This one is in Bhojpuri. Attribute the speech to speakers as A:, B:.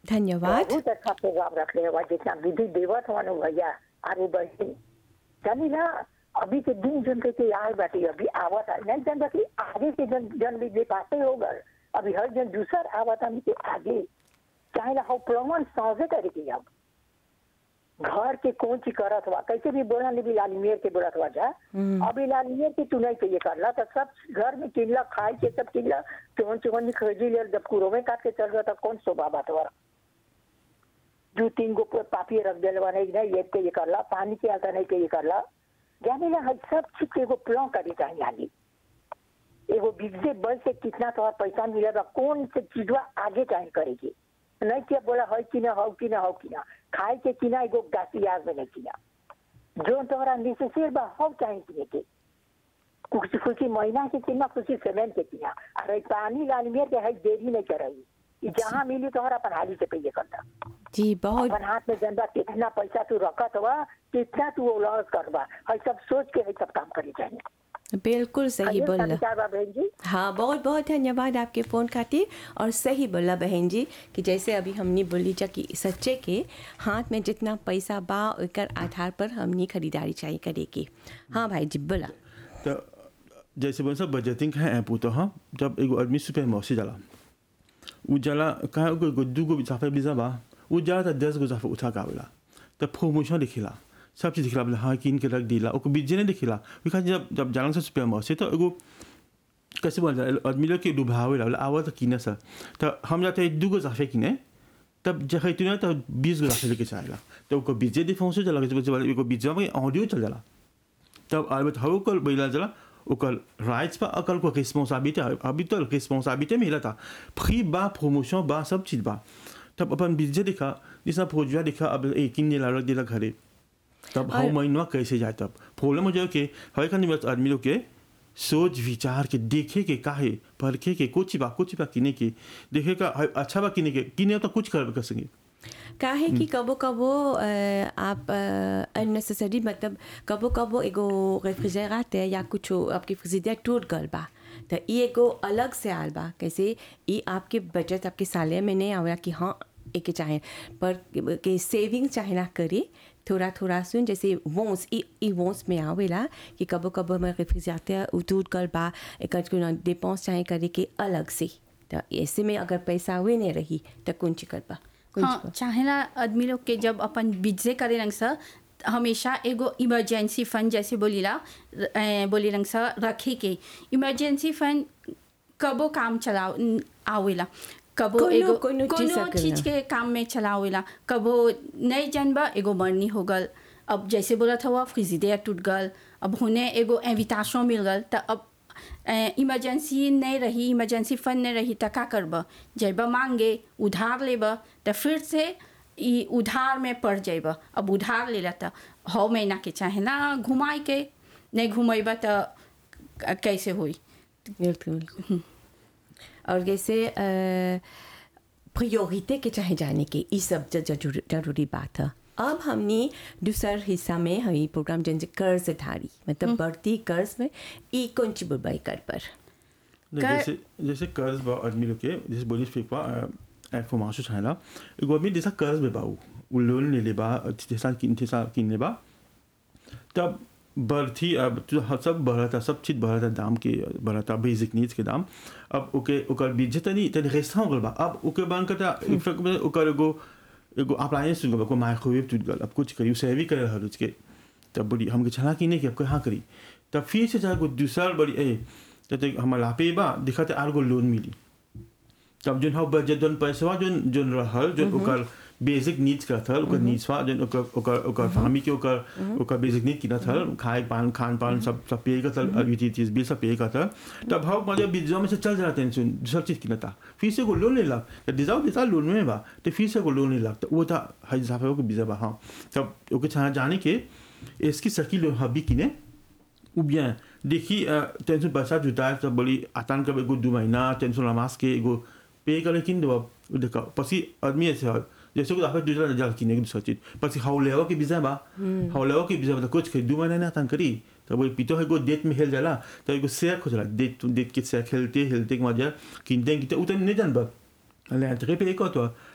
A: धन्यवाद
B: बहुत अच्छा प्रोग्राम रखले हुआ जितना विधि देवत हुआ भैया आगे बढ़ी जानी ना अभी के दिन जन के आए बाटी अभी आवत है नहीं जन बाकी आगे के जन जन भी दे पाते होगा अभी हर जन दूसर आवत हम के आगे चाहे ना हो प्रमाण साझे करे के अब घर के कौन चीज करत हुआ कैसे भी बोला नहीं भी लालिमेर के बोलत हुआ जा अभी लालिमेर के तू नहीं चाहिए करला तो सब घर में किनला खाए के सब किनला चोन चोन खरीदी ले जब कुरो में काट के चल रहा था कौन शोभा बात हुआ दो तीन गो पापी रख दिल नहीं नहीं एक के ये करला पानी के आता नहीं के ये करला जाने ना हर सब चीज के एगो प्लान करे चाहिए आगे एगो बिगजे बल से कितना तोहर पैसा मिलेगा कौन से चीजवा आगे चाहिए करेगी नहीं क्या बोला है कि ना हो कि ना हो कि ना खाए के किना एगो गासी आग में नहीं किना जो तोहरा नेसेसरी बा हो चाहिए किने के कुछ कुछ महीना के किना कुछ सेमेंट के किना अरे पानी लाल मेर के है देरी नहीं करई ई जहाँ मिली तोहरा अपन हाली से पे करता
A: जी बहुत
B: अपन हाथ में जनबा कितना पैसा तू रखत हुआ कितना तू लॉस करबा है सब सोच के है सब काम करे चाहिए
A: बिल्कुल सही
B: है
A: बोला
B: विचार बा बहन जी
A: हाँ बहुत बहुत धन्यवाद आपके फ़ोन खातिर और सही बोला बहन जी कि जैसे अभी हमने बोली जा कि सच्चे के हाथ में जितना पैसा बा ओकर आधार पर हमने खरीदारी चाहिए करेगी हाँ भाई जी बोला
C: तो जैसे बोल सब बजटिंग है ऐप तो हाँ जब एगो आदमी सुपर मौसी जाला उ जाला कहाँ एगो एगो दूगो जाफे बिजा बा उ जाला तो दस गो जाफे उठा के आवेला तो प्रमोशन दिखिला सब चीज दिखिला बोले हाँ किन के रख दिला ओको बीजे नहीं दिखिला बिकॉज जब जब जालन से सुपर मौसी तो एगो कैसे बोल आदमी लोग के डुबावे ला आवा तो किने सर तो हम जाते हैं दूगो जाफे किने तब जब है तूने तो बीस गो जाफे लेके चाहेला तो ओको बीजे दिफाउंस चला के एगो बीजे में ऑडियो चल जाला तब अलबत्त हव कल बैला जला ओकर राइट्स बा अकल को रिस्पॉन्सिबिलिटी अभी तो रिस्पॉन्सिबिलिटी मिला था फ्री बा प्रमोशन बा सब चीज बा तब अपन बीजे देखा जिसना फौजिया देखा अब एक किन दिला रख दिला घरे तब
A: और-
C: हम महीनवा कैसे जाए तब प्रॉब्लम हो जाए कि हर खानी बस आदमी लोग के सोच विचार के देखे के काहे परखे के कुछ बा कुछ बा किने के देखे का है, अच्छा बा किने के किने तो कुछ कर कर सके
A: काहे कि कबो कबो अ, आप अननेसेसरी मतलब कबो कबो एगो रेफ्रिजरेटर या कुछ आपके फ्रिजर टूट गल बा तो ई एगो अलग से आल बा कैसे ई आपके बचत आपके साले में नहीं आवेला कि हाँ एक चाहे पर के सेविंग चाहे ना करे थोड़ा थोड़ा सुन जैसे वोंस ई ई वोंस में आवेला कि कबो कबो हमारे रेफ्रिजरेटर टूट गल बा एक डिपेंस चाहे करे के अलग से तो ऐसे में अगर पैसा हुए नहीं रही तो कौन ची कर बा कौन ची
D: हाँ चाहेला आदमी लोग के जब अपन बिजले करे रंग सा हमेशा एगो इमरजेंसी फंड जैसे बोलीला अ, बोली रंग सा रखे के इमरजेंसी फंड कबो काम चलाओ आवेला कबो
A: कोनो-
D: एगो
A: कोनो चीज
D: कोनो
A: सकेला।
D: चीज के काम में चलावेला कबो नहीं जानबा एगो मरनी हो गल अब जैसे बोला था हुआ फ्रिजिडेयर टूट गल अब होने एगो एविटाशन मिल गल तो अब इमरजेंसी नहीं रही इमरजेंसी फंड नहीं रही तो का करब जब मांगे उधार लेब तो फिर से ई उधार में पड़ जाब अब उधार ले तो हौ महीना के चाहे ना घुमाए के नहीं घुमेब तो कैसे होई
A: बिल्कुल और जैसे प्रायोरिटी के चाहे जाने के ये सब ज- जरूरी जरूरी बात है अब हमने दूसर हिस्सा में हई प्रोग्राम जन जे कर्ज धारी मतलब बढ़ती कर्ज में ई कौन ची बुबाई कर पर
C: नहीं,
D: कर-
C: जैसे जैसे कर्ज बा आदमी लोग के जैसे बोली फेंक बा इंफॉर्मेशन चाहेला एगो आदमी जैसा कर्ज में बा उ उ लोन ले ले बा जैसा किन जैसा किन ले बा तब बढ़ती अब तो ह- सब बढ़ता सब चीज बढ़ता दाम के बढ़ता बेसिक नीड्स के दाम अब ओके ओकर बीजे तनी तनी रेस्टा हो गल बा अब ओके बंद करता इनफैक्ट में ओकर एगो एगो अप्लायंस टूट गल को माइक्रोवेव टूट गल अब कुछ करी उसे भी करे हर के तब बोली हमके छला की नहीं कि अब कहाँ करी तब फिर से जाकर दूसरा बड़ी ए जब हमारा लापे बा दिखाते आर गो लोन मिली तब जोन हम बजट जोन पैसा जोन जोन रहल जोन ओकर बेसिक नीड्स का था ओकर नीड्स बा जोन ओकर ओकर ओकर फैमिली के ओकर ओकर बेसिक नीड की ना था खाए पान खान पान सब सब पे का था यूटिलिटीज बिल सब पे का था तब हम मतलब बीजों में से चल जाते हैं सुन सब चीज की ना था फिर से को लोन ले ला तो डिजाउ देता लोन में बा तो फिर से को लोन ले ला तो वो था हज हिसाब से बीजा बा हाँ तब ओके छाना जाने के इसकी सकी लोन हबी किने ou bien देखी टेंशन पैसा जुटा है तब बोली आतान कब एगो दो महीना टेंशन लमास के एगो पे करे किन दो देखा पसी आदमी ऐसे है जैसे को आपे दूसरा जल किने की दूसरा चीज पसी हाउ लेवा के बिजा बा हाउ लेवा के बिजा बा कुछ के दो महीना ना तान करी तब बोली पितो है गो डेट में हेल जाला तो एगो शेयर खोजला डेट टू डेट के शेयर खेलते खेलते के मजा किनते किनते उतन नहीं जान बा अले अंतरे पे एक तो